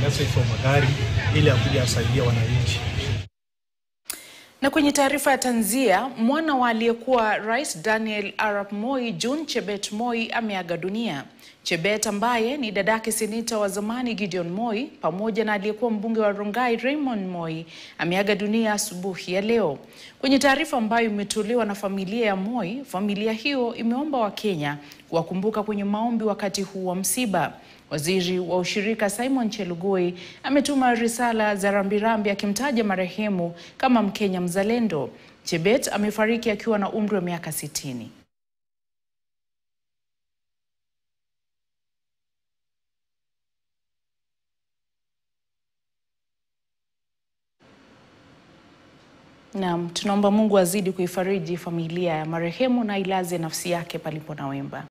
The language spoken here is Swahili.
ukosefu wa magari ili akuja asaidia wananchi. Na kwenye taarifa ya tanzia, mwana wa aliyekuwa Rais Daniel Arap Moi, June Chebet Moi ameaga dunia. Chebet ambaye ni dadake seneta wa zamani Gideon Moi pamoja na aliyekuwa mbunge wa Rongai Raymond Moi ameaga dunia asubuhi ya leo. Kwenye taarifa ambayo imetolewa na familia ya Moi, familia hiyo imeomba Wakenya kuwakumbuka kwenye maombi wakati huu wa msiba. Waziri wa ushirika Simon Chelugui ametuma risala za rambirambi akimtaja marehemu kama Mkenya mzalendo. Chebet amefariki akiwa na umri wa miaka sitini. Naam, tunaomba Mungu azidi kuifariji familia ya marehemu na ilaze nafsi yake palipo na wemba.